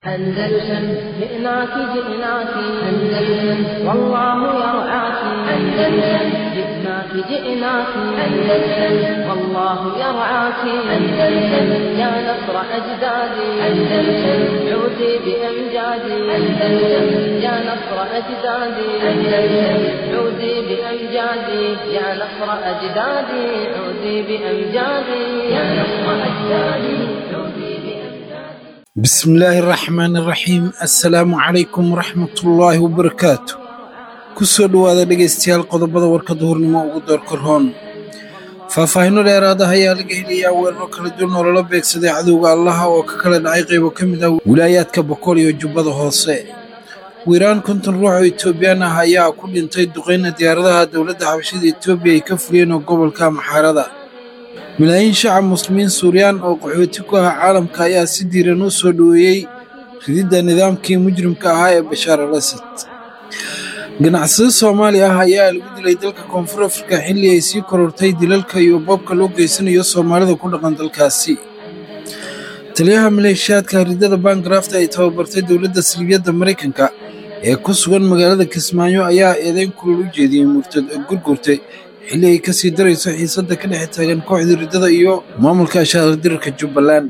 أندلسن جئناك جئناك أندلسن والله يرعاك أندلسن جئناك جئناك أندلسن والله يرعاك أندلسن يا نصر أجدادي أندلسن عودي بأمجادي أندلسن يا نصر أجدادي أندلسن عودي بأمجادي يا نصر أجدادي عودي بأمجادي يا نصر أجدادي عودي بأمجادي بسم الله الرحمن الرحيم assalaamu calaykum waraxmatullaahi wabarakaatu kusoo dhowaada dhegaystayaal qodobada warka duhurnimo ugu doorka roon faahfaahinno dheeraada ayaa laga helayaa weeraro kala duwan oo lala beegsaday cadowga allaha oo ka kala dhacay qaybo ka mid ah wilaayaadka boqol iyo jubbada hoose wiiraan konton ruux oo etoobiyaan ah ayaa ku dhintay duqeyna diyaaradaha dowladda xabashada etoobiya ay ka fuliyeen oo gobolka maxaarada malaayiin shacab muslimiin suuriyaan oo qaxooti ku ah caalamka ayaa si diiran u soo dhoweeyey rididda nidaamkii mujrimka ahaa ee bashaar al asad ganacsade soomaali ah ayaa lagu dilay dalka koonfur afrika xilli ay sii korortay dilalka iyo boobka loo geysanayo soomaalida ku dhaqan dalkaasi taliyaha maleeshiyaadka ridada bangarafta ay tababartay dowladda silibyadda maraykanka ee ku sugan magaalada kismaayo ayaa eedeyn kulul u jeediyey murtad gurgurtay xilli ay kasii darayso xiisadda ka dhex taagan kooxda riddada iyo maamulka ashaadirka jubbaland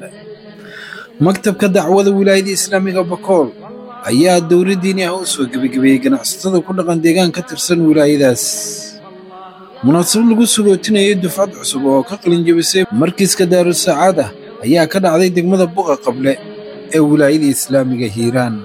maktabka dacwada wilaayada islaamiga bakool ayaa dowla diini ah u soo gebagabeeyey ganacsatada ku dhaqan deegaan ka tirsan wilaayadaas munaasabad lagu sugootinayay dufcad cusub oo ka qalin jebisay markiiska daarusacaad ah ayaa ka dhacday degmada buqa qable ee wilaayada islaamiga hiiraan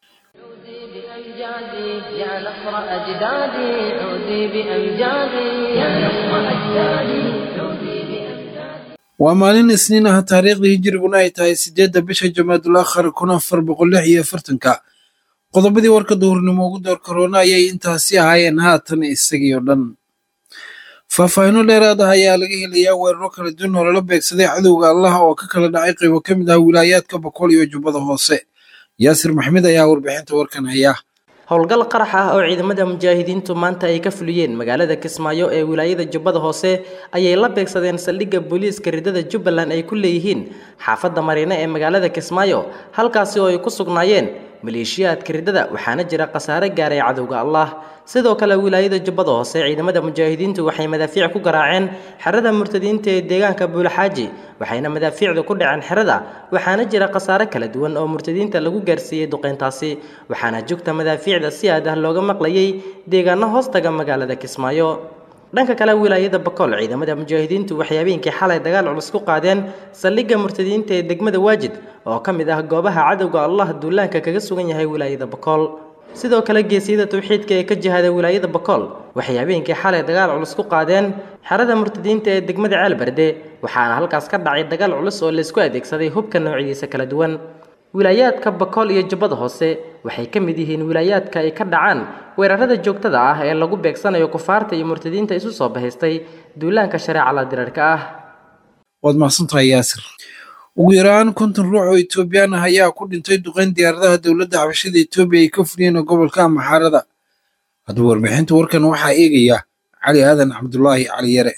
عودي بأمجادي يا نصر أجدادي عودي بأمجادي يا نصر أجدادي عودي بأمجادي waa maalin isniin ah taariikhdii hijiriguna ay tahay siddeedda bisha jamaadul akhar kun afar boqol lix iyo afartanka qodobadii warka duhurnimo ugu door karoona ayay intaasi ahaayeen haatan isagii oo dhan faahfaahinno dheeraad ah ayaa laga helayaa weeraro kala duwan oo lala beegsaday cadowga allaha oo ka kala dhacay qaybo ka mid ah wilaayaadka boqol iyo jubbada hoose yaasir maxmed ayaa warbixinta warkan haya howlgal qarax ah oo ciidamada mujaahidiintu maanta ay ka fuliyeen magaalada kismaayo ee wilaayada jubbada hoose ayay la beegsadeen saldhigga booliiska ridada jubbaland ay ku leeyihiin xaafadda mariine ee magaalada kismaayo halkaasi oo ay ku sugnaayeen maleeshiyaadka ridada waxaana jira khasaare gaaray cadowga allah sidoo kale wilaayada jubbada hoose ciidamada mujaahidiintu waxay madaafiic ku garaaceen xerada murtadiinta ee deegaanka buulaxaaji waxayna madaafiicdu ku dhaceen xerada waxaana jira khasaare kala duwan oo murtadiinta lagu gaarsiiyey duqeyntaasi waxaana jugta madaafiicda si aad ah looga maqlayay deegaano hoostaga magaalada kismaayo dhanka kale wilaayada bakool ciidamada mujaahidiintu waxay habeenkii xalay dagaal culus ku qaadeen saldhigga murtadiinta ee degmada waajid oo ka mid ah goobaha cadowga allah duulaanka kaga sugan yahay wilaayada bakool sidoo kale geesiyada tawxiidka ee ka jihada wilaayada bakool waxay habeenkii xalay dagaal culus ku qaadeen xerada murtadiinta ee degmada ceelberde waxaana halkaas ka dhacay dagaal culus oo laysku adeegsaday hubka noocyadiisa kala duwan wilaayaadka bakool iyo jubbada hoose waxay ka mid yihiin wilaayaadka ay ka dhacaan weerarada joogtada ah ee lagu beegsanayo kufaarta iyo murtadiinta isu soo bahaystay duulaanka shareeca la dirarka ah waad mahadsantahay yaasir ugu yaraan konton ruux oo etoobiyaan ah ayaa ku dhintay duqeyn diyaaradaha dowladda xabashada etoobiya ay ka fuliyeen gobolka maxaarada haddaba warbixinta warkan waxaa eegaya cali aadan cabdulaahi cali yare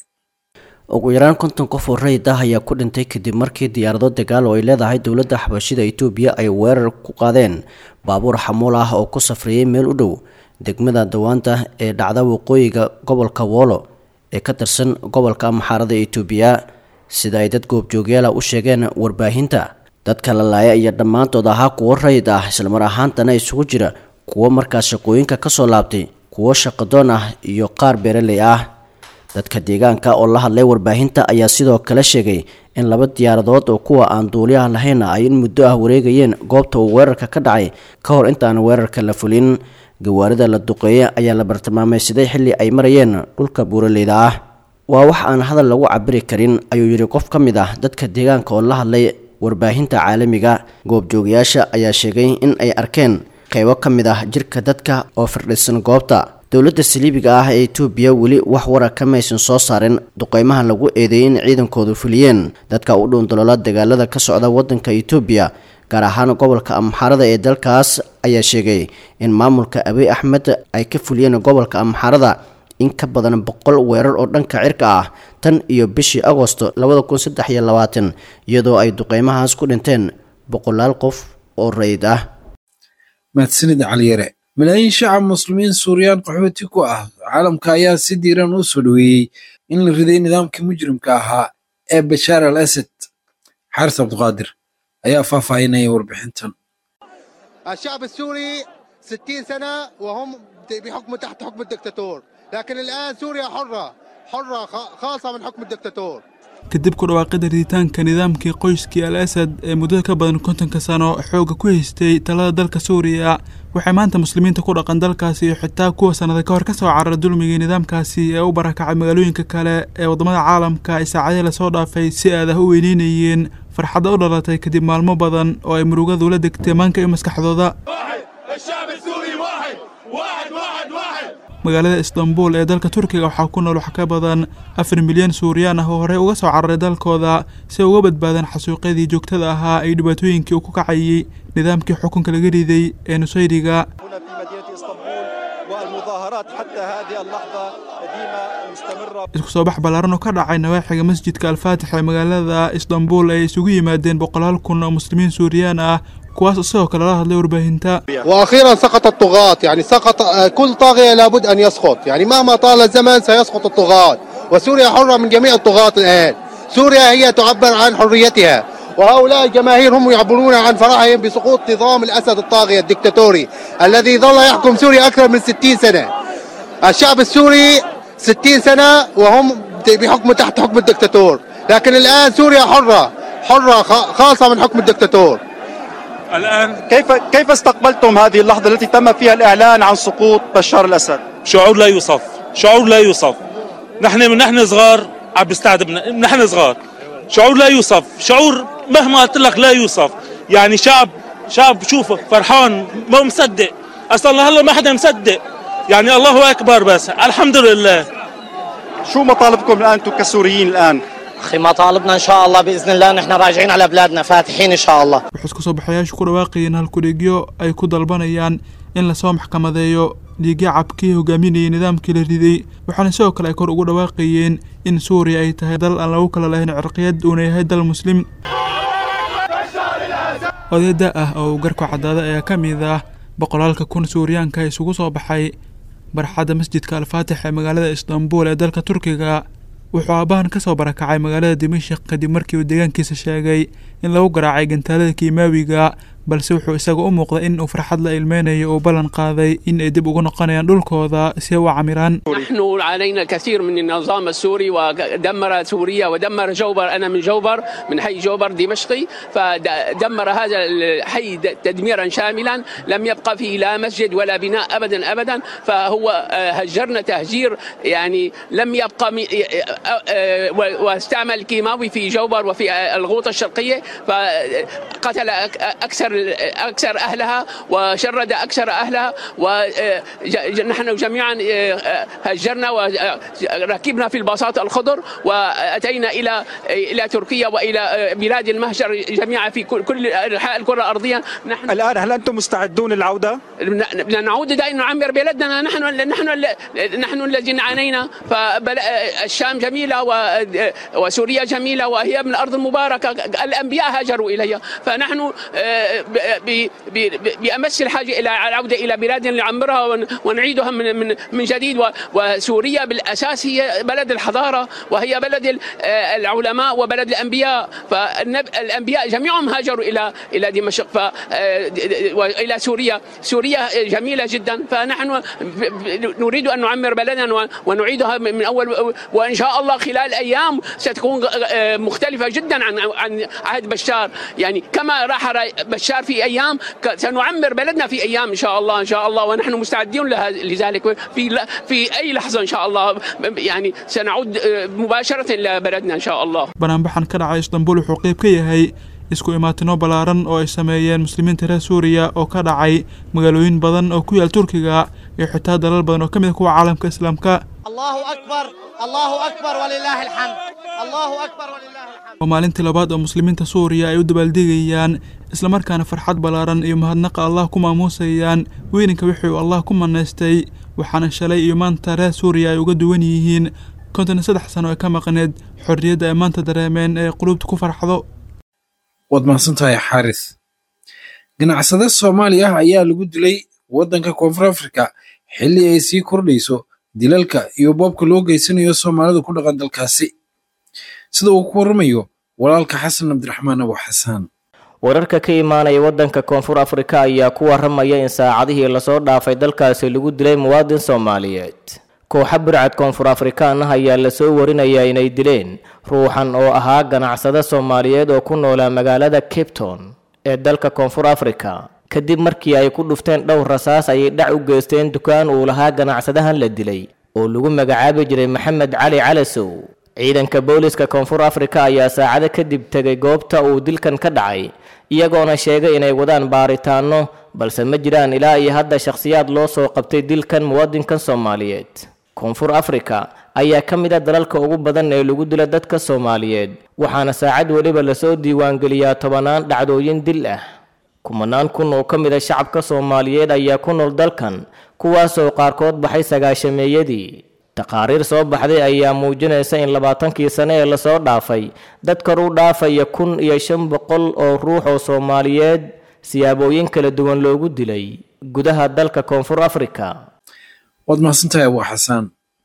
ugu yaraan konton qof oo rayid ah ayaa ku dhintay kadib markii diyaarado dagaal oo ay leedahay dowladda xabashida etoobiya ay weerar ku qaadeen baabuur xamuul ah oo ku safriyey meel u dhow degmada dawaanta ee dhacda waqooyiga gobolka woolo ee ka tirsan gobolka maxaarada etoobiya sida ay dad goobjoogyaala u sheegeen warbaahinta dadka la laaya iyo dhammaantood ahaa kuwo rayid ah islamar ahaantana isugu jira kuwo markaas shaqooyinka ka soo laabtay kuwo shaqadoon ah iyo qaar beeraley ah dadka deegaanka oo la hadlay warbaahinta ayaa sidoo kale sheegay in laba diyaaradood oo kuwa aan duuliyaha lahayn ay in muddo ah wareegayeen goobta uu weerarka ka dhacay ka hor intaan weerarka la fulin gawaarida la duqeeye ayaa la bartilmaameysaday xilli ay marayeen dhulka buuraleyda ah waa wax aan hadal lagu cabiri karin ayuu yidhi qof ka mid ah dadka deegaanka oo la hadlay warbaahinta caalamiga goobjoogayaasha ayaa sheegay in ay arkeen qaybo ka mid ah jirka dadka oo firdhisan goobta dowladda saliibiga ah ee etoobiya weli wax wara kamaysan soo saarin duqeymaha lagu eedeeyay in ciidankoodu fuliyeen dadka u dhuundaloola dagaalada ka socda waddanka etoobiya gaar ahaan gobolka amxaarada ee dalkaas ayaa sheegay in maamulka abiy axmed ay ka fuliyeen gobolka amxaarada in ka badan boqol weerar oo dhanka cirka ah tan iyo bishii agosto labada kun saddex iyo labaatan iyadoo ay duqeymahaas ku dhinteen boqolaal qof oo rayid ah mahadsanid caliyare malaayiin shacab muslimiin suuriyaan qaxooti ku ah caalamka ayaa si diiran u soo dhoweeyey in la riday nidaamkii mujrimka ahaa ee bashaar al asad xaaris cabduqaadir ayaa faahfaahinaya warbixintan الشعب السوري 60 سنة وهم بحكم تحت حكم الدكتاتور لكن الآن سوريا حرة حرة خ- خالصة من حكم الدكتاتور kadib ku dhawaaqida riditaanka nidaamkii qoyskii al asad ee muddada ka badan kontonka sano xoogga ku haystay talada dalka suuriya waxay maanta muslimiinta ku dhaqan dalkaasi iyo xitaa kuwa sannada ka hor ka soo cararay dulmigii nidaamkaasi ee u barakacay magaalooyinka kale ee waddamada caalamka ay saacadihii lasoo dhaafay si aad ah u weyneynayeen farxadda u dhalatay kadib maalmo badan oo ay murugadu la degtay maanka iyo maskaxdooda magaalada istanbul ee dalka turkiga waxaa ku nool wax ka badan afar milyan suuriyaan ah oo horey uga soo cararay dalkooda si ay uga badbaadaan xasuuqyadii joogtada ahaa iyo dhibaatooyinkii uu ku kacayay nidaamkii xukunka laga riday ee nusayriga هنا في مدينة اسطنبول والمظاهرات حتى هذه اللحظة ديما مستمرة isku soo bax ballaaran oo ka dhacay nawaaxiga masjidka alfaatix ee magaalada istanbul ay isugu yimaadeen boqolaal kun oo muslimiin suuriyaan ah kuwaas isagoo kale la hadlay warbaahinta وأخيرا سقط الطغاة يعني سقط آه، كل طاغية لابد أن يسقط يعني مهما طال الزمن سيسقط الطغاة وسوريا حرة من جميع الطغاة الآن سوريا هي تعبر عن حريتها وهؤلاء الجماهير هم يعبرون عن فرحهم بسقوط نظام الأسد الطاغية الدكتاتوري الذي ظل يحكم سوريا أكثر من 60 سنة الشعب السوري 60 سنة وهم بحكم تحت حكم الدكتاتور لكن الآن سوريا حرة حرة خ- خالصة من حكم الدكتاتور الآن كيف كيف استقبلتم هذه اللحظة التي تم فيها الإعلان عن سقوط بشار الأسد؟ شعور لا يوصف شعور لا يوصف نحن من نحن صغار عم بيستعذبنا نحن صغار شعور لا يوصف شعور مهما قلت لك لا يوصف يعني شعب شعب شوف فرحان ما مصدق اصلا هلا ما حدا مصدق يعني الله اكبر بس الحمد لله شو مطالبكم الآن أنتم كسوريين الآن؟ اخي مطالبنا ان شاء الله باذن الله نحن راجعين على بلادنا فاتحين ان شاء الله waxay isku soo baxayaashu ku dhawaaqayeen halkudhigyo ay ku dalbanayaan in lasoo maxkamadeeyo dhiigya cabkii hogaaminayay nidaamkii la riday waxaana sidoo kale ay kor ugu dhawaaqayeen in suuriya ay tahay dal aan lagu kala lahayn cirqiyad uuna yahay dal muslim odayda ah oo uu garku caddaada ayaa ka mid ah boqolaalka kun suuriyaanka isugu soo baxay barxadda masjidka alfaatix ee magaalada istanbul ee dalka turkiga wuxuu aabbahan ka soo barakacay magaalada dimashik kadib markii uu deegaankiisa sheegay in lagu garaacay gantaalada kiimaawiga balse wuxuu isaga u muuqday in uu farxad la ilmeynayo uu ballan qaaday in ay dib ugu noqonayaan dhulkooda si ay u camiraan نحن علينا الكثير من النظام السوري ودمر سوريا ودمر جوبر انا من جوبر من حي جوبر دمشقي فدمر هذا الحي تدميرا شاملا لم يبقى فيه لا مسجد ولا بناء ابدا ابدا فهو آه، هجرنا تهجير يعني لم يبقى مي- آه، آه، و- واستعمل كيماوي في جوبر وفي آه، الغوطه الشرقيه فقتل أك- اكثر اكثر اهلها وشرد اكثر اهلها ونحن جميعا آه، آه، هجرنا وركبنا في الباصات الخضر واتينا الى الى تركيا والى آه، بلاد المهجر جميعا في كل كل انحاء الكره الارضيه نحن الآن هل أنتم مستعدون للعودة؟ بدنا نعود دائما نعمر بلدنا نحن نحن نحن الذين عانينا فالشام جميله و- وسوريا جميله وهي من الارض المباركه الانبياء هاجروا اليها فنحن آه، ب- ب- ب- بامس الحاجه الى العوده الى بلادنا نعمرها ون- ونعيدها من من من جديد و- وسوريا بالاساس هي بلد الحضاره وهي بلد ال- آه، العلماء وبلد الانبياء فالانبياء جميعهم هاجروا الى الى دمشق ف آه، د- د- والى سوريا سوريا جميله جدا فنحن نريد ان نعمر بلدنا و- ونعيدها من من اول وان شاء الله خلال ايام ستكون آه، مختلفه جدا عن عن عهد بشار يعني كما راح بشار في ايام ك- سنعمر بلدنا في ايام ان شاء الله ان شاء الله ونحن مستعدين لها- لذلك في ل- في اي لحظه ان شاء الله يعني سنعود آه، مباشره لبلدنا ان شاء الله banaanbaxan ka dhacay istanbul wuxuu qayb ka yahay isku imaatino ballaaran oo ay sameeyeen muslimiinta reer suuriya oo ka dhacay magaalooyin badan oo ku yaal turkiga iyo xitaa dalal badan oo ka mid ah kuwa caalamka islaamka الله اكبر الله اكبر ولله الحمد الله اكبر ولله الحمد waa maalintii labaad oo muslimiinta suuriya ay u dabaaldegayaan islamarkaana farxad ballaaran iyo mahadnaqa allah ku maamuusayaan weyninka wixii uu allah ku manaystay waxaana shalay iyo maanta reer suuriya ay uga duwan yihiin konton iyo saddex sano ee ka maqneed xorriyadda ay maanta dareemeen ee qulubta ku farxdo waad mahadsantahay xaaris ganacsade soomaali ah ayaa lagu dilay waddanka koonfur afrika xilli ay sii kordhayso dilalka iyo boobka loo geysanayo soomaalida ku dhaqan dalkaasi sida uu ku warramayo walaalka xasan cabdiraxmaan abu xasaan wararka ka imaanaya waddanka koonfur afrika ayaa ku waramaya in saacadihii lasoo dhaafay dalkaasi lagu dilay muwaadin soomaaliyeed kooxa bircad koonfur afrikaan ah ayaa lasoo warinayaa inay dileen ruuxan oo ahaa ganacsade soomaaliyeed oo ku noolaa magaalada cape town ee dalka koonfur afrika kadib markii ay ku dhufteen dhowr rasaas ayay dhac u geysteen dukaan uu lahaa ganacsadahan la dilay oo lagu magacaabi jiray maxamed cali calasow ciidanka booliska koonfur afrika ayaa saacado kadib tegay goobta uu dilkan ka dhacay iyagoona sheegay inay wadaan baaritaano balse ma jiraan ilaa iyo hadda shakhsiyaad loo soo qabtay dilkan muwaadinkan soomaaliyeed koonfur afrika ayaa ka mid a dalalka ugu badan ee lagu dila dadka soomaaliyeed waxaana saacad weliba lasoo diiwaangeliyaa tobanaan dhacdooyin dil ah kumanaan kun oo ka mid a shacabka soomaaliyeed ayaa ku nool dalkan kuwaasoo qaarkood baxay sagaashameeyadii taqaariir soo baxday ayaa muujinaysa in labaatankii sane ee lasoo dhaafay dad kor u dhaafaya kun iyo shan boqol oo ruux oo soomaaliyeed siyaabooyin kala duwan loogu dilay gudaha dalka koonfur afrika waad mahadsantahay abu xasaan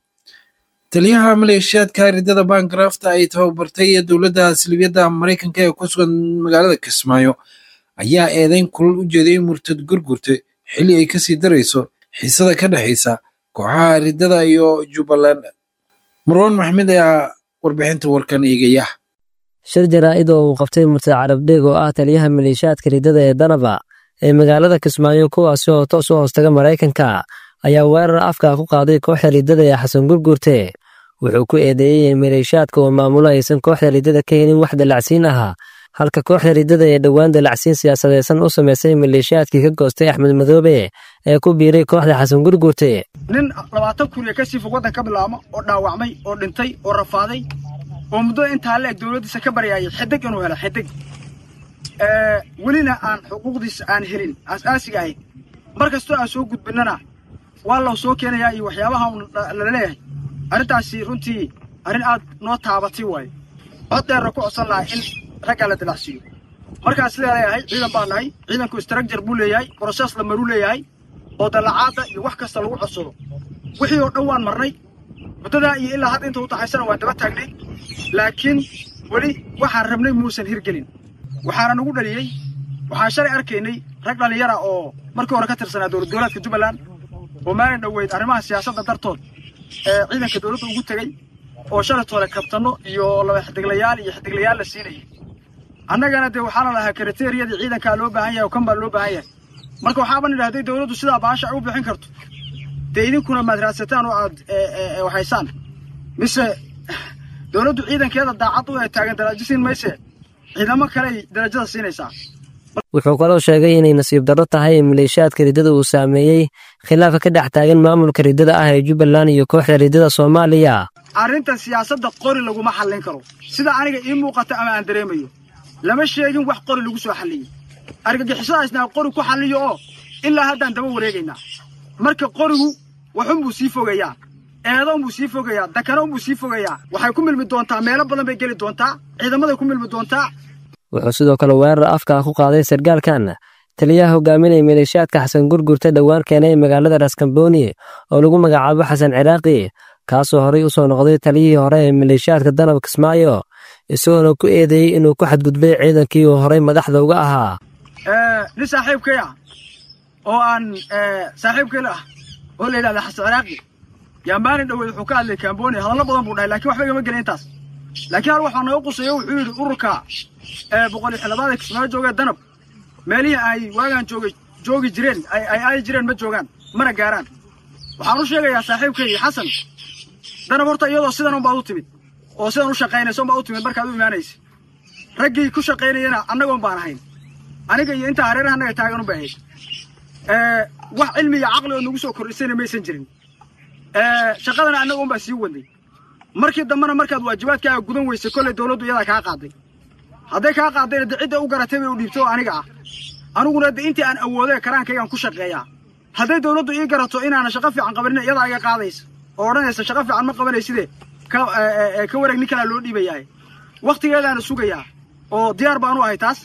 taliyaha maleeshiyaadka ridada baangarafta ay tababartay ee dowladda silibiyadda maraykanka ee ku sugan magaalada kismaayo ayaa eedeyn kulal u jeeday murtad gurgurte xilli ay kasii darayso xiisada ka dhexaysa kooxaha ridada iyo jubbaland marwan maxmed ayaa warbixinta warkan eegaya shir jaraa'id oo uu qabtay murtad carabdheeg oo ah taliyaha maleeshiyaadka ridada ee danaba ee magaalada kismaayo kuwaasi oo toos u hoostaga maraykanka ayaa weerar afka ku qaaday kooxda ridada ee xasan gurgurte wuxuu ku eedeeyey in maleeshiyaadka oo maamulo aysan kooxda ridada ka helin wax dalacsiin ah halka kooxda ridada ee dhowaan dalacsiin siyaasadeysan u samaysay maleeshiyaadkii ka goostay axmed madoobe ee ku biiray kooxda xasan gurgurte nin labaatan kun iyo kasii fog waddan ka bilaabma oo dhaawacmay oo dhintay oo rafaaday oo muddo intaa leeg dowladdiisa ka baryaayay xidig inuu helo xidig welina aan xuquuqdiisa aan helin aas-aasiga ahayd mar kastoo aan soo gudbinnana waa loo soo keenayaa iyo waxyaabaha lala leeyahay arrintaasi runtii arrin aad noo taabatay waayo cod dheerna ku codsan lahay in raggaa la dilacsiiyo markaan sidaa leeyahay ciidan baa nahay ciidanku istraakjar buu leeyahay brosees la maruu leeyahay oo dallacaadda iyo wax kasta lagu codsado wixii oo dhan waan marnay muddadaa iyo ilaa hadda inta u taxaysana waan daba taagnay laakiin weli waxaan rabnay muusan hirgelin waxaana nagu dhaliyey waxaan shalay arkaynay rag dhallinyara oo markii hore ka tirsanaa dowlad goboleedka jubbaland oo maalin dhoweyd arrimaha siyaasadda dartood ee ciidanka dowladda ugu tegey oo shalaytoole kabtanno iyo laba xidiglayaal iyo xidiglayaal la siinayay annagana dee waxaana lahaa kriteriyadii ciidankaa loo baahan yahay oo kan baa loo baahan yahay marka waxaaban idhahday dowladdu sidaa baasha ay u bixin karto dee idinkuna maad raadsataan oo aad waxaysaan mise dowladdu ciidankeeda daacad u ee taagan darajo siin mayse ciidamo kaley darajada siinaysaa wuxuu kaloo sheegay inay nasiib darro tahay in maleeshiyaadka riddada uu saameeyey khilaafa ka dhex taagan maamulka riddada ah ee jubbaland iyo kooxda riddada soomaaliya arrintan siyaasadda qori laguma xallin karo sida aniga ii muuqata ama aan dareemayo lama sheegin wax qori lagu soo xalliyey argagixisadaasna qori ku xalliyo oo ilaa haddaan daba wareegaynaa marka qorigu waxunbuu sii fogayaa eedoonbuu sii fogayaa dakanoonbuu sii fogayaa waxay ku milmi doontaa meelo badan bay geli doontaa ciidamaday ku milmi doontaa wuxuu sidoo kale weerar afka ku qaaday sargaalkan taliyaha hogaaminaya maleeshiyaadka xasan gurgurta dhowaan keenay magaalada raskamboni oo lagu magacaabo xasan ciraaqi kaasoo horey u soo noqday taliyihii hore ee maleeshiyaadka danab kismaayo isagoona ku eedeeyey inuu ku xadgudbay ciidankii uu horey madaxda uga ahaa nin saaxiibkay ah oo aan saaxiibkayla ah oo la yidhahda xasan ciraaqi yaa maalin dhoweed wuxuu ka hadlay kamboni hadallo badan buu dhahay lakiin waxba igama gelin intaas laakiin hal waxaa nooga quseeyo wuxuu yidhi ururka boqol iyo xildhibaanada kismaayo joogee danab meelihii ay waagaan joogay joogi jireen ay aadi jireen ma joogaan mana gaaraan waxaan u sheegayaa saaxiibkaygii xasan danab horta iyadoo sidan unbaad u timid oo sidan u shaqaynaysa unbaad u timid markaad u imaanaysa raggii ku shaqaynayana annagoon baan ahayn aniga iyo intaa hareeraha annaga taagan un bay ahayd wax cilmi iyo caqli oo nagu soo kordhisayna maysan jirin shaqadana annaga un baa sii wadnay markii dambena markaad waajibaadkaaga gudan weysay kolley dowladdu iyadaa kaa qaaday hadday kaa qaadayna de cidda u garatay bay u dhiibtay oo aniga ah aniguna de intii aan awoodee karaankaygaan ku shaqeeyaa hadday dowladdu ii garato inaana shaqo fiican qabanina iyadaa iga qaadaysa oo odhanaysa shaqo fiican ma qabanayside ka ka wareeg nin kalaa loo dhiibayaa wakhtigeedaana sugayaa oo diyaar baan u ahay taas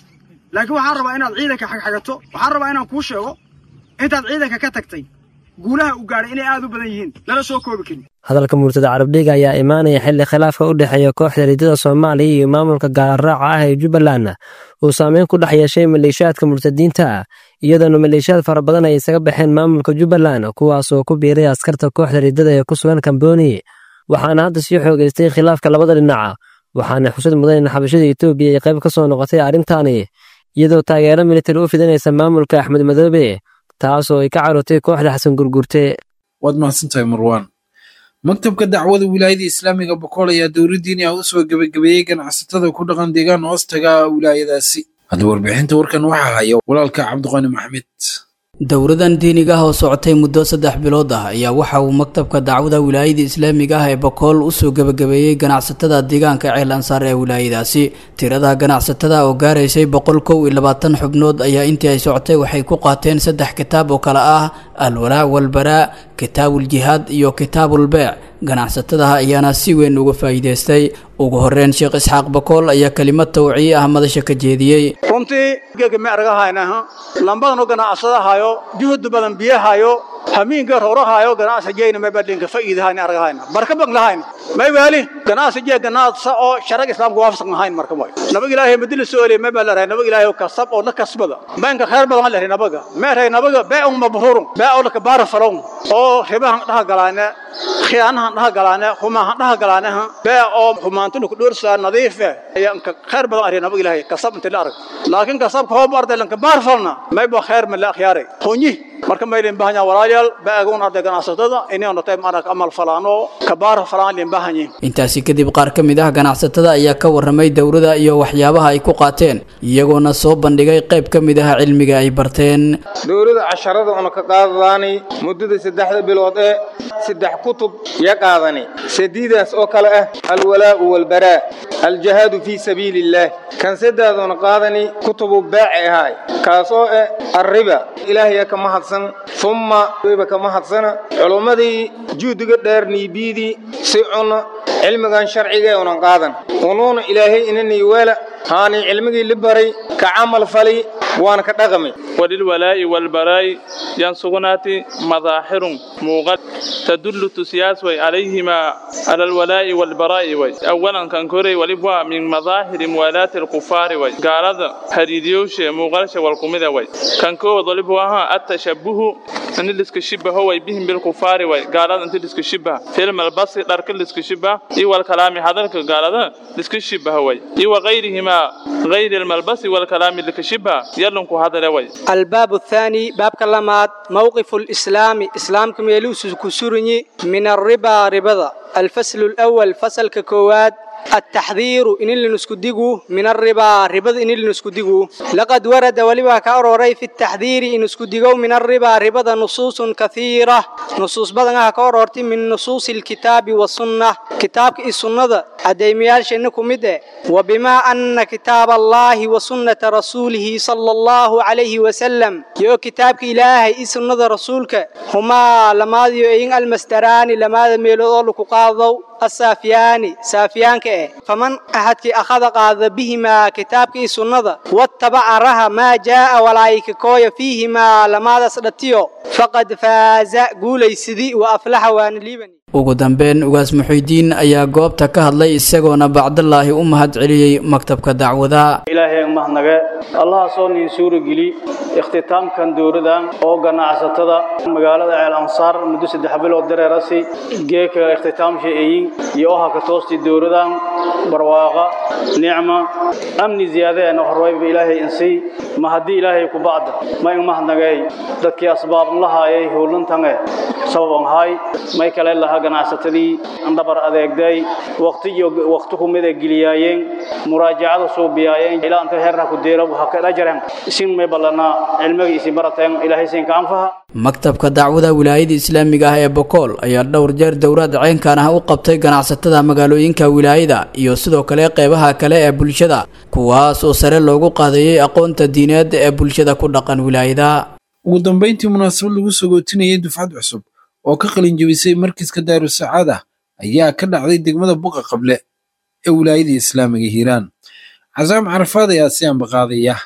laakiin waxaan rabaa inaad ciidanka xagxagato waxaan rabaa inaan kuu sheego intaad ciidanka ka tagtay guulaha u gaadhay inay aad u badan yihiin lala soo koobi karin hadalka murtada carabdhiga ayaa imaanaya xilli khilaafka u dhexeeya kooxda riddada soomaaliya iyo maamulka gaalraaca ah ee jubbaland uu saameyn ku dhex yeeshay maleeshiyaadka murtadiinta iyadoona maleeshiyaad fara badan ay isaga baxeen maamulka jubbaland kuwaas oo ku biiray askarta kooxda riddada ee ku sugan kamboni waxaana hadda sii xoogaystay khilaafka labada dhinaca waxaana xusad mudan in xabashada etoobiya ay qayb ka soo noqotay arrintaani iyadoo taageero militari u fidinaysa maamulka axmed madoobe taasoo ay ka carotay kooxda xasan gurgurte waad mahadsantahay marwaan maktabka dacwada wilaayada islaamiga bokool ayaa dowladdiini ah u soo gebagabeeyey ganacsatada ku dhaqan deegaan hoostaga wilaayadaasi hadda warbixinta warkan waxaa haya walaalka cabdiqani maxmed dowladan diiniga ah oo socotay muddo saddex bilood ah ayaa waxa uu maktabka dacwada wilaayada islaamiga ah ee bokool usoo gebagabeeyey ganacsatada deegaanka ceel ansaar ee wilaayadaasi tirada ganacsatada oo gaaraysay boqol kow iyo labaatan xubnood ayaa intii ay socotay waxay ku qaateen saddex kitaab oo kale ah alwalaa walbaraa kitaabuljihaad iyo kitaabulbeec ganacsatadaha ayaana si weyn uga faa'iidaystay ugu horeyn sheekh isxaaq bakool ayaa kelimad tawciye ah madasha ka jeediyey runtii geega ma argahaynaha lambadan u ganacsadahayo juhud badan biyahayo hamiinka rorahayo ganacsi jeyna may badlinka faa'iidahayna argahayna barka bang lahayna may wali ganacsi jee ganacsa oo sharag islaamka waafaqsan ahayn marka way nabag ilaahay madina soole may baa laray nabag ilaahay kasab oo la kasbada banka khayr badan lahay nabaga ma ray nabaga baa mabrurun baa oo la kabar falon oo ribahan dhaha galaana khiyaanahan dhaha galaana humahan dhaha galaana baa oo humaantu ku dhursa nadiif ayaan ka khayr badan aray nabag ilaahay kasab inta la arag laakiin kasabka hoo barday lan kabar falna may ba khayr ma la khiyaaray honyi marka maylin bahanya walaalayaal baagoon arday ganacsatada inay noqotay marag amal falaano kabaar falaan lin bahanya intaasi kadib qaar ka mid ah ganacsatada ayaa ka warramay dowladda iyo waxyaabaha ay ku qaateen iyagoona soo bandhigay qayb ka mid ah cilmiga ay barteen dowladda casharada una ka qaadadaanay muddada saddexda bilood ee saddex kutub ya qaadani sadiidaas oo kale ah alwalaa'u walbaraa aljahaadu fii sabiili illaah kan saddeeduna qaadani kutubu baaci ahaay kaas oo ah arriba ilaahaya ka mahadsan umma wayba ka mahadsana culummadii juhdiga dheer niibiidii si cuna cilmigan sharciga ee unan qaadan unuuna ilaahay inanii weela haani cilmigii li baray ka camal fali waana ka dhaqamay وللولاء والبراء ينصغنات مظاهر موغد تدل تسياس وي عليهما على الولاء والبراء وي أولا كان كوري ولبوا من مظاهر موالاة الكفار وي قال هذا هريديوش موغلش والقمدة وي كان كو ضلبوا التشبه أن اللي شبه هو بهم بالكفار وي قال هذا أنت اللي شبه فيلم البص دارك اللي شبه إي والكلام هذا قال هذا اللي شبه وي إي وغيرهما غير الملبس والكلام اللي شبه يلنكو هذا وي الباب الثاني باب كلمات موقف الإسلام إسلام كميلوس كسرني من الربا ربضة الفصل الأول فصل ككواد التحذير إن اللي نسكدقه من الربا ربا إن اللي نسكدقه لقد ورد ولبا كأروري في التحذير إن نسكدقه من الربا ربا نصوص كثيرة نصوص بدنها كأرورتي من نصوص الكتاب والسنة كتاب السنة أديميال شنكم مده وبما أن كتاب الله وسنة رسوله صلى الله عليه وسلم يو كتابك إلهي سنة رسولك هما لما يؤين المستران لما ميلو لك قاضوا السافيان سافيان كه فمن أحد أخذ قاذ بهما كتابك سنة واتبع رها ما جاء ولايك كوي فيهما لما دسدتيو فقد فاز قولي سدي وأفلح وان ليبني ugu dambeyn ugaas muxuudiin ayaa goobta ka hadlay isagoona bacdallaahi u mahad celiyey maktabka dacwada ilaahay mahadnage allaha soo niin suurageli ikhtitaamkan dowladan oo ganacsatada magaalada ceel ansaar muddo saddex bilood dareerasi geeka ikhtitaamsha eeyin iyo oha ka toosti dowladan barwaaqa nicma amni ziyaadeena horwayba ilaahay insii ma haddii ilaahay ku bacda ma in mahadnagey dadkii asbaab lahaayay howlantange sababan hay may kale laha ganacsatadii andhabar adeegday waqti iyo waqti ku mid geliyaayeen muraajacada soo biyaayeen ilaa inta heerna ku deelo waxa ka dhajareen isin may balana cilmiga isin barateen ilaahay siin ka anfaha maktabka dacwada wilaayada islaamiga ah ee bokool ayaa dhowr jeer dowlad ceenkan ah u qabtay ganacsatada magaalooyinka wilaayada iyo sidoo kale qeybaha kale ee bulshada kuwaas oo sare loogu qaadayay aqoonta diineed ee bulshada ku dhaqan wilaayada ugu dambeyntii munaasabad lagu sagootinayay dufcad cusub oo ka qalin jebisay markiska daarusacaada ayaa ka dhacday degmada buqa qable ee wilaayada islaamiga hiiraan casaam carafaad ayaa si ambaqaadaya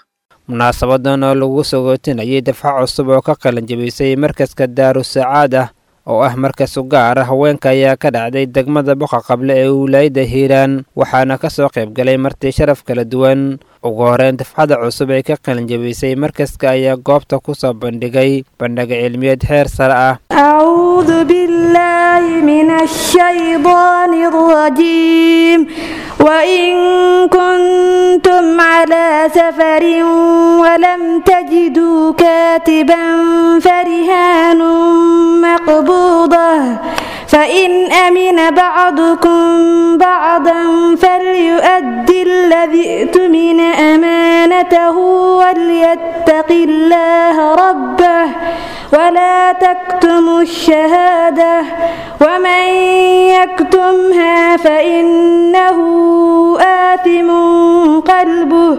munaasabadan oo lagu sagootinayay dafco cusub oo ka qalan jabisay markaska daarusacaad ah oo ah markas u gaar ah haweenka ayaa ka dhacday degmada boqa qable ee wilaayadda hiiraan waxaana ka soo qayb galay marti sharaf kala duwan ugu horeyn dafcada cusub ee ka qalinjabisay markaska ayaa goobta ku soo bandhigay bandhiga cilmiyeed heer sare ah أعوذ بالله من الشيطان الرجيم وإن كنتم على سفر ولم تجدوا كاتبا فرهان مقبوضة فإن أمن بعضكم بعضا فليؤدي الذي ائتمن أمانته وليتق الله ربه ولا تكتموا الشهادة ومن يكتمها فإنه آثم قلبه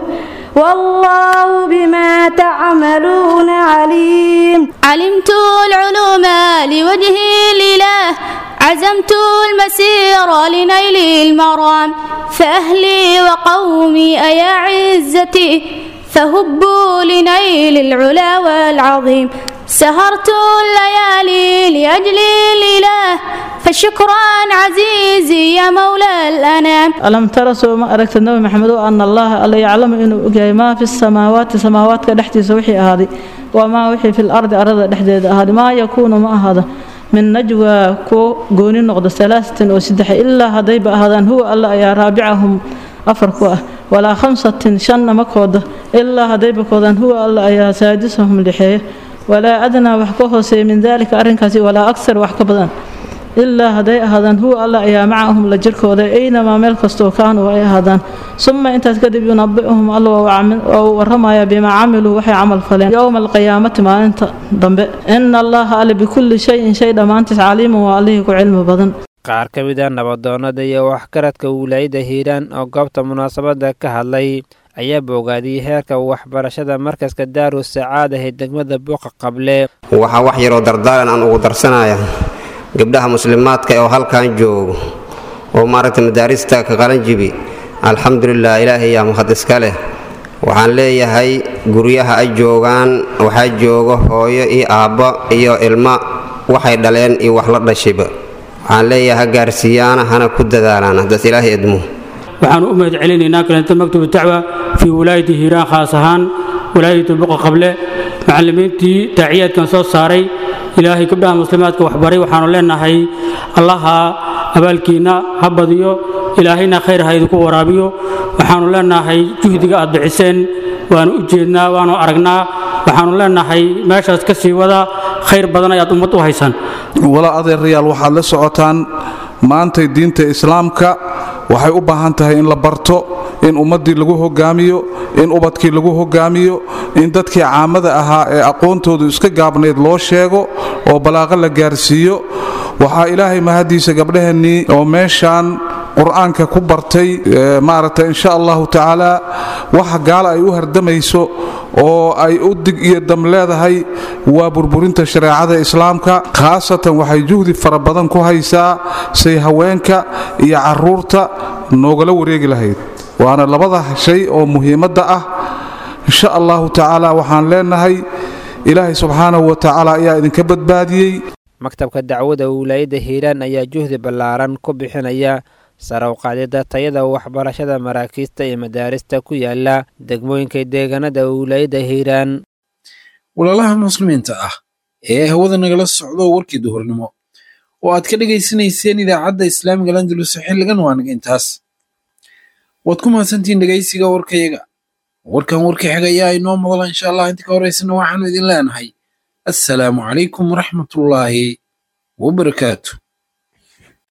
والله بما تعملون عليم علمت العلوم لوجه الإله عزمت المسير لنيل المرام فأهلي وقومي أيا عزتي فهبوا لنيل العلا والعظيم سهرت الليالي لأجل الإله فشكرا عزيزي يا مولى الأنام ألم ترى سوى ما أركت النبي محمد أن الله ألا يعلم إنه أجاي ما في السماوات سماوات كدحتي سوحي هذه وما وحي في الأرض أرض دحديد هذه ما يكون ما هذا من نجوى كو قوني نقض ثلاثة وسدح إلا هذي هذا هو الله يا رابعهم أفرقوا ولا خمسة شن مكود إلا هذي بكودان هو الله يا سادسهم لحيه ولا أدنى وحكوه سي من ذلك أرنكاسي ولا أكثر وحكبدان ilaa hadday ahaadaan huwa alla ayaa macahum la jirkooda aynamaa meel kastoo kaanuu ay ahaadaan suma intaas kadib yunabicuhum alla oo waramaya bimaa camiluu waxay camal faleen yowma alqiyaamati maalinta dambe ina allaha alle bikulli shayin shay dhammaantiis caliimun waa allihii ku cilmi badan qaar ka mid a nabadoonnada iyo waxgaradka wilaayadda hiiraan oo goobta munaasabadda ka hadlay ayaa boogaadiyey heerka waxbarashada markaska daaru sacaada ee degmada buuqa qable waxaa wax yaroo dardaaran aan ugu darsanaya gabdhaha muslimaadka oo halkan joogo oo maaragtay madaarista ka qalanjibi alxamdulilah ilaahay yaa mahad iska leh waxaan leeyahay guryaha ay joogaan waxaa jooga hooyo iyo aabbo iyo ilmo waxay dhaleen iyo wax la dhashiba waxaan leeyahay ha gaarsiiyaana hana ku dadaalaan haddaas ilaahay idmo waxaanu u mahad celinaynaa kalenta maktubu dacwa fii wilaayati hiiraan khaas ahaan wilaayatu buqa qable macallimiintii daaciyaadkan soo saaray ilaahay gabdhaha muslimaadka waxbaray waxaanu leenahay allaha abaalkiinna ha badiyo ilaahayna khayr ha idinku waraabiyo waxaanu leenahay juhdiga aad bixiseen waanu u jeednaa waanu aragnaa waxaanu leenahay meeshaas ka sii wada khayr badan ayaad ummad u haysaan walaa adeerayaal waxaad la socotaan maantay diinta islaamka waxay u baahan tahay in la barto in ummaddii lagu hogaamiyo in ubadkii lagu hogaamiyo in dadkii caamada ahaa ee aqoontoodu iska gaabnayd loo sheego oo balaaqo la gaarsiiyo waxaa ilaahay mahadiisa gabdhaheennii oo meeshaan qur-aanka ku bartay maaragtay insha allahu tacaala waxa gaala ay u hardamayso oo ay u dig iyo dam leedahay waa burburinta shareecada islaamka khaasatan waxay juhdi fara badan ku haysaa say haweenka iyo caruurta noogala wareegi lahayd waana labada shay oo muhiimadda ah insha allahu tacaala waxaan leenahay ilaahay subxaanahu wa tacaala ayaa idinka badbaadiyey maktabka dacwada wilaayadda hiiraan ayaa juhdi ballaaran ku bixinaya sare u qaadida tayada waxbarashada maraakiista iyo madaarista ku yaala degmooyinka deegaanada wilaayadda hiiraan walaalaha muslimiinta ah ee hawada nagala socdo warkii duhurnimo oo aad ka dhegaysanayseen idaacadda islaamiga landulus xilligan waa naga intaas waad ku mahadsantihiin dhegaysiga warkayaga warkan warka xiga ayaa inoo madala insha allah inta ka horeysana waxaanu idin leenahay assalaamu calaykum waraxmatullaahi wabarakaatu